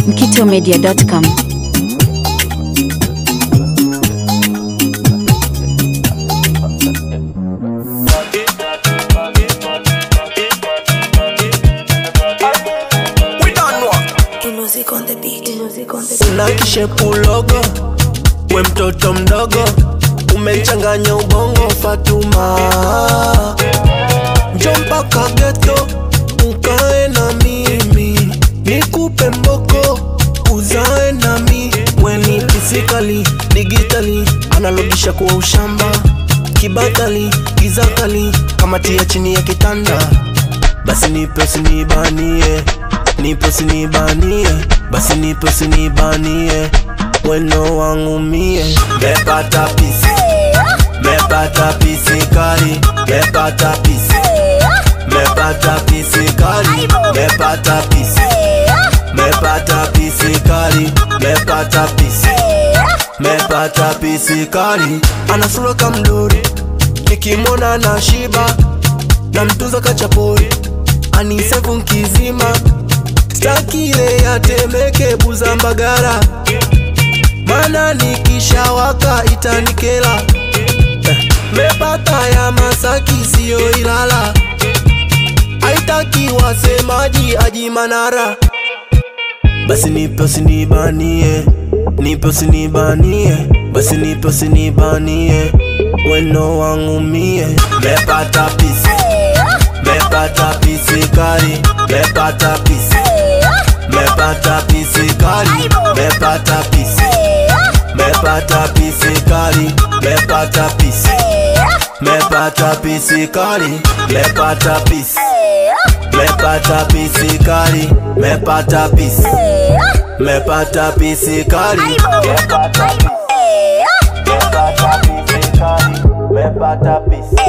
mkitomedia.com. We don't know. Music on the beat. Music on the Una kishepu logo, we mtoto mdogo, umechanganya ubongo Fatuma, njo mpaka geto ukae na mimi, nikupe mboko uzae nami, weni physically, digitally, analogisha kuwa ushamba, kibatali, gizakali, kamatia chini ya kitanda basi nipe usinibanie, nipe usinibanie, basi nipe usinibanie, weno wangu mie. Mepata pisi, mepata pisi kali, mepata pisi, mepata pisi kali, mepata pisi, mepata pisi kali, mepata pisi, mepata pisi kali. Ana sura kamdori, nikimwona na shiba na mtunza kachapori anisevu nkizima staki ile yatemeke buza mbagara mana nikishawaka itanikela eh, mepata ya masaki siyo ilala aitaki wasemaji aji manara basi nipe usinibanie nipe usinibanie basi nipe usinibanie weno wangu mie mepata pisi mepata pisi kali mepata pisi mepata pisi kali mepata pisi mepata pisi kali mepata pisi mepata pisi kali mepata pisi mepata pisi kali mepata pisi mepata pisi kali mepata pisi mepata pisi kali mepata pisi